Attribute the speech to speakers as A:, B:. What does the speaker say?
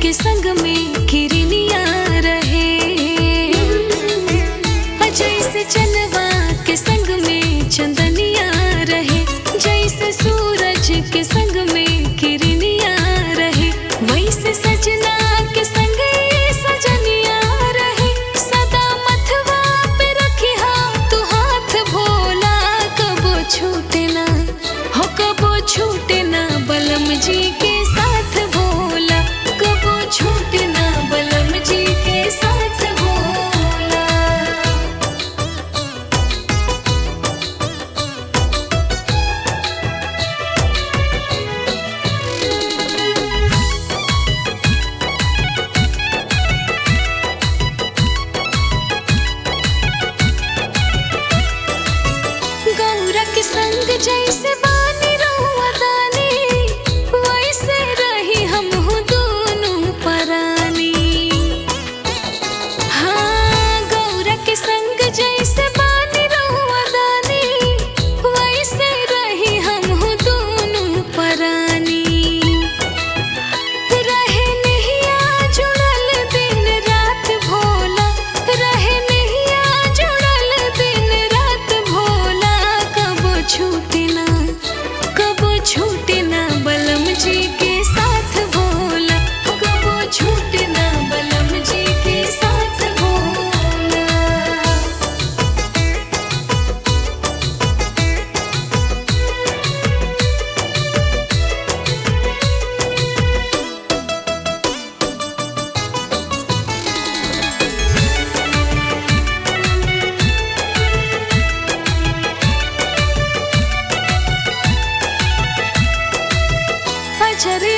A: के संग में किरनिया रहे जैसे चनवा के संग में चंदनिया रहे जैसे सूरज के संग में किरनिया रहे वैसे सजना के संग ये सजनिया रहे सदा मथवा पे रखी तू हाथ भोला कबो छूटे ना हो कबो छूटे ना बलम जी के साथ भोला कबो छूटे ना बलम जी के साथ भोला गौरा के संग जैसे बानी रहुआ दानी वैसे रही हम हो दोनों परानी हाँ गौरा के संग जैसे बानी रहुआ दानी वैसे रही हम हो दोनों परानी रहे नहिया जुड़ल दिन रात भोला रहे नहिया जुड़ल दिन रात भोला कबो छूटे ना कबो छूटे ना बलम जी के साथ भोला कबो छूटे ना बलम जी के साथ भोला अजर